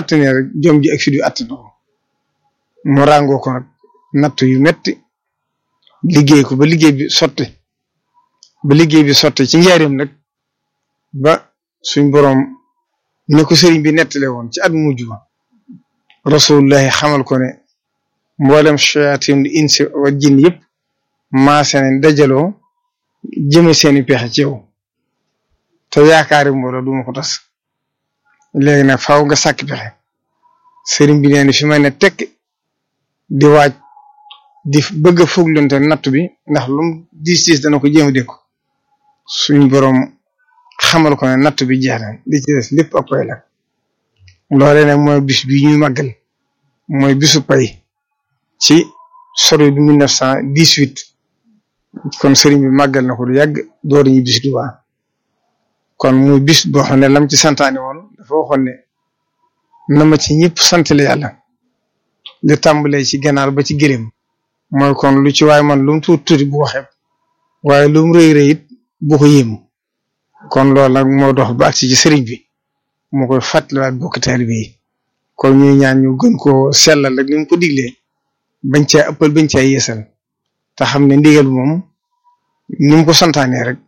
attanee rek jom ji ak fi du attana ko mu ràngoo ko nag natt yu metti liggéey ko ba liggéey bi sotti ba liggéey bi sotti ci njaareem nag ba suñ boroom ne ko sëriñ bi nettale woon ci at mujj ba rasulullahi xamal ko ne mboolem shayatin insi wa jin yëpp maase nañ dajaloo jëme seeni pexe ci yow te yaakaari mbooloo duma ko tas léegi nag faaw nga sàkk pexe sëriñ bi nee na fi may ne tekk di waaj di bëgg a fuglante natt bi ndax lum diis diis dana ko jéem a dékku suñ boroom xamal ko ne natt bi jeex na li ci des lépp ak pay la loolee nag mooy bis bi ñuy màggal mooy bisu pay ci sori bi mille neuf cent dix-huit kon sëriñ bi màggal na ko du yàgg door ñu bis du baax kon muy bis boo xam ne lam ci santaane woon dafa waxoon ne na ma ci ñëpp sant la yàlla li tàmbalee ci ganaar ba ci gëléem mooy kon lu ci waaye man lu mu tuuti tuuti bu waxee waaye lu mu rëy rëy it bu ko yéemu kon loolu nag moo dox ba agsi ci sëriñ bi moo koy fàttaliwaat bokk taalibe yi kon ñuy ñaan ñu gën koo sellal rek ni mu ko diglee bañ caa ëppal bañ caa yeesal te xam ne ndigal moom ni mu ko santaanee rek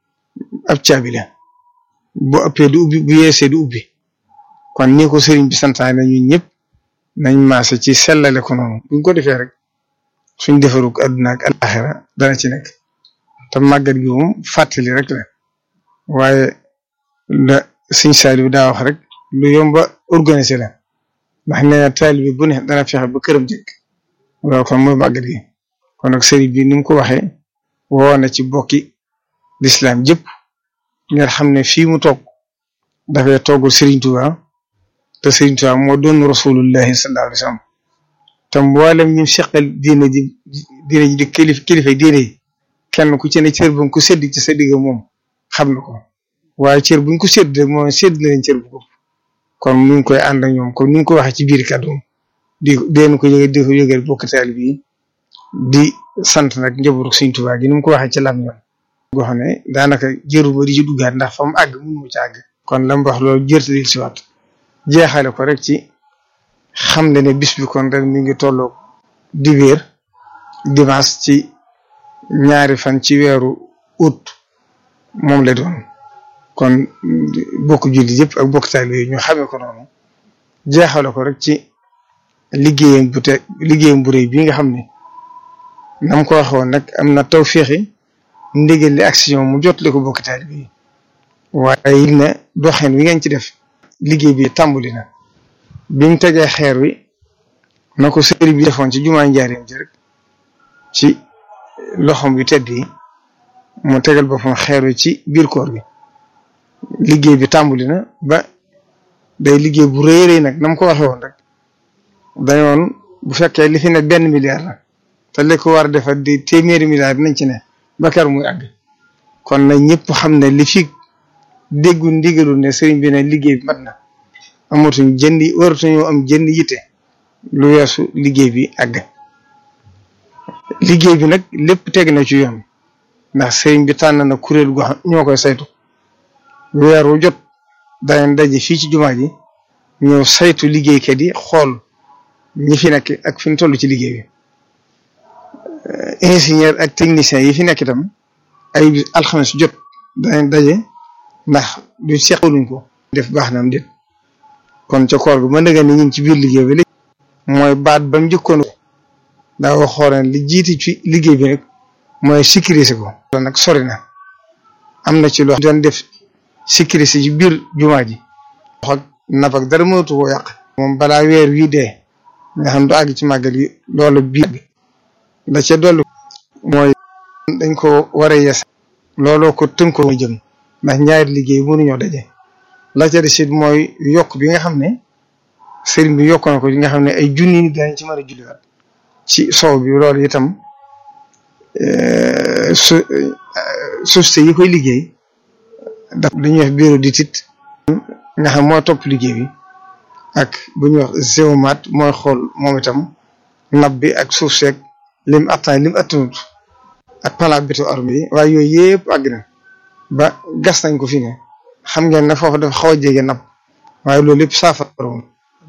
ab caabi la bu ëppee du ubbi bu yeesee du ubbi kon ni ko sëriñ bi santaane ñun ñëpp nañ maase ci sellale ko noonu buñ ko defee rek suñ defarug àdduna ak alaxira dana ci nekk te màggat gi moom fàttali rek la waaye la suñ saali daa wax rek lu yomba organisé la ndax nee na taalibe bu ne dana fexe ba këram jëkk loolu kon mooy màggat gi kon nag sëriñ bi ni mu ko waxee woo na ci bokki lislaam jëpp ngeen xam ne fii mu toog dafay toggul Serigne Touba te Serigne Touba moo doon rasulullahi sallallahu alayhi wa sallam te mboolem ñu seqal diine ji diine ji di kilifa kilifa diine yi kenn ku ci ne cër bu ko sédd ci sa digg moom xam na ko waaye cër buñ ko sédd rek mooy sédd na leen cër bu ko kon ñu ngi koy ànd ak ñoom kon ñu ngi ko waxee ci biir kàddu di deen ko yëge di ko yëgal bokk taal bi di sant nag njabootu Serigne Touba gi ni mu ko waxee ci lam ñoom goo xam ne daanaka jëru ba di ci duggaat ndax fa mu àgg mënu mu ci àgg kon lam wax loolu jërtadil si waat jeexale ko rek ci xam ne ne bis bi kon ren mi ngi tolloog dibéer dimanche ci ñaari fan ci weeru août moom la doon kon bokk julli yëpp ak bokk taal yi ñu xamee ko noonu jeexale ko rek ci liggéeyam bu te liggéeyam bu rëy bii nga xam ne nam ko waxoon nag am na taw féexi ndigal li action mu jotale ko bokk taalibe yi waaye it ne doxin wi ngeen ci def liggéey bi tàmbali na bi mu tegee xeer wi na ko sëriñ bi defoon ci jumaa njaareem ji rek ci loxom yu tedd yi mu tegal boppam xeer wi ci biir koor bi liggéey bi tàmbali na ba day liggéey bu rëy rëy nag na mu ko waxee woon rek dañoon bu fekkee li fi ne benn milliard la te li ko war a defar di téeméeri milliard nañ ci ne ba kër muy àgg kon nag ñëpp xam ne li fi déggu ndigalu ne sëriñ bi ne liggéey bi mat na amatuñ jënd waratuñoo am jënd yitte lu weesu liggéey bi àgg liggéey bi nag lépp teg na ci yoon ndax sëriñ bi tànn na kuréel gu xam ñoo koy saytu weer wu jot danañ daje fii ci jumaa ji ñëw saytu liggéeykat yi xool ñi fi nekk ak fi ñu toll ci liggéey bi ingénieur ak technicien yi fi nekk itam ay alxames jot danañ daje ndax du seqaluñ ko def baax na am déet kon ca koor bi mën nga ni ñun ci biir liggéey bi léegi mooy baat ba mu njëkkoon daa waxoon li jiiti ci liggéey bi rek mooy sécuriser ko. loolu nag sori na am na ci loo doon def sécuriser ci biir jumaa ji. wax ak napp ak dara mënatu koo yàq. moom balaa weer wii dee nga xam du àgg ci màggal yi loolu biir la ca dolli mooy dañ ko war a yees looloo ko tënkoo mooy jëm ndax ñaari liggéey mënuñoo daje la ca des it mooy yokk bi nga xam ne sëriñ bi yokk na ko nga xam ne ay junni nit dañ ci mën a julliwaat ci sow bi loolu itam su société yi koy liggéey daf lu ñuy wax bureau d'étude nga xam moo topp liggéey bi ak bu ñuy wax géomate mooy xool moom itam nab bi ak suuf seeg lim attan lim attanut ak plan béto armé yi waaye yooyu yëpp àgg na ba gas nañ ko fi ne xam ngeen ne foofu dafa xaw a jege napp waaye loolu yëpp saafara woon